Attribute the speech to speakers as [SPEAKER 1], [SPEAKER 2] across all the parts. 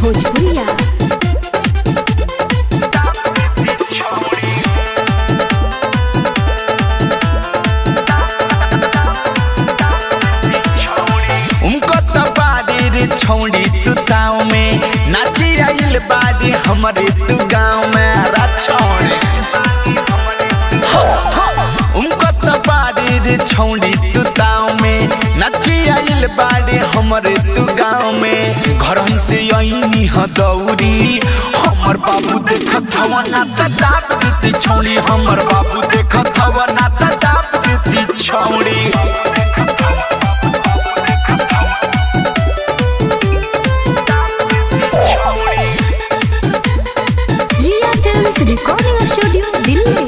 [SPEAKER 1] भोजपुरिया
[SPEAKER 2] उनको तो बाड़ी रे छौड़ी तू ताव में नाची आइल बाड़ी हमारे तू गाँव में रा छौड़ी उनको तो बाड़ी रे छौड़ी तू ताव में नाची आइल बाड़ी हमारे तू गाँव में घर ही से आईनी ह दौरी हमर बाबू देखत हवा ना त दाप देती छौड़ी हमर बाबू देखत हवा ना त दाप देती छौड़ी
[SPEAKER 1] Riya films recording studio Delhi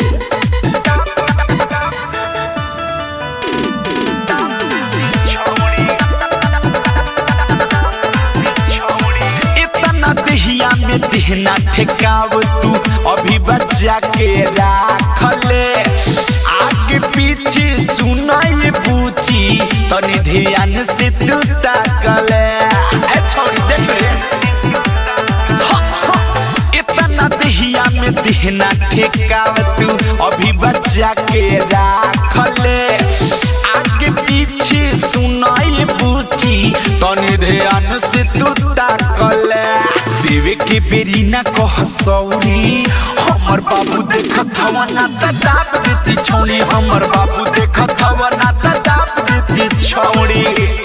[SPEAKER 2] इतना दहिया में देहना ठेकाव तू अभी बच्चा के राख ले आगे पीछे सुनाई पूछी तनी ध्यान से तू ताकले ए छोड़ी देख रे हा, हा। इतना दहिया में देहना ठेकाव तू अभी बच्चा के राख ले आगे पीछे सुनाई पूछी तनी ध्यान से तू ताकले देवे के बेरी ना कह सौरी हमर बाबू देखत हवा ना त दाप देती छौड़ी हमर बाबू देखत हवा ना त दाप देती छौड़ी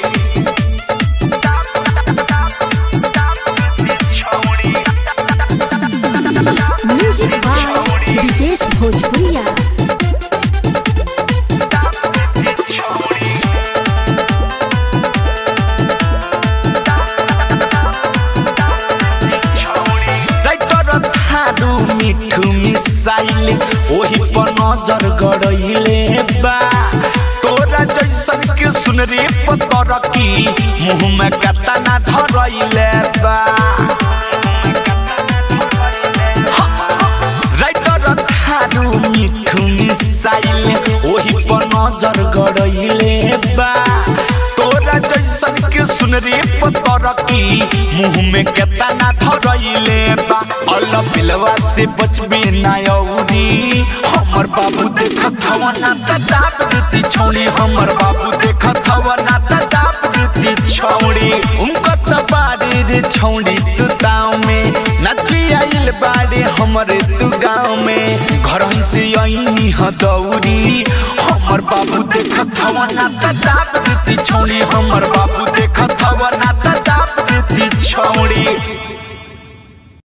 [SPEAKER 1] म्यूजिक बाय विकेश भोजपुरिया
[SPEAKER 2] राइटर थारू मिठू मिसाइल ओही पर नजर गड़ैले बा तोरा जैसन के सुन रे पतर की मुंह में कता ना धरैले बा राइटर थारू मिठू मिसाइल ओही पर नजर गड़ैले बा तोरा जैसन के सुन रे पतर की मुंह में केता ना धरैले बा अल पिलवा से बचबे ना औरी हमर बाबू देखत हवा ना त दाप देती छौड़ी हमर बाबू देखत हवा ना त दाप देती छौड़ी उनको त बाड़ी रे छौड़ी तू ताव में नची आइल बाड़े हमरे तू गाँव में घर ही से आईनी ह दौरी हमर बाबू देखत हवा ना त दाप देती छौड़ी हमर बाबू देखत हवा ना त दाप देती छौड़ी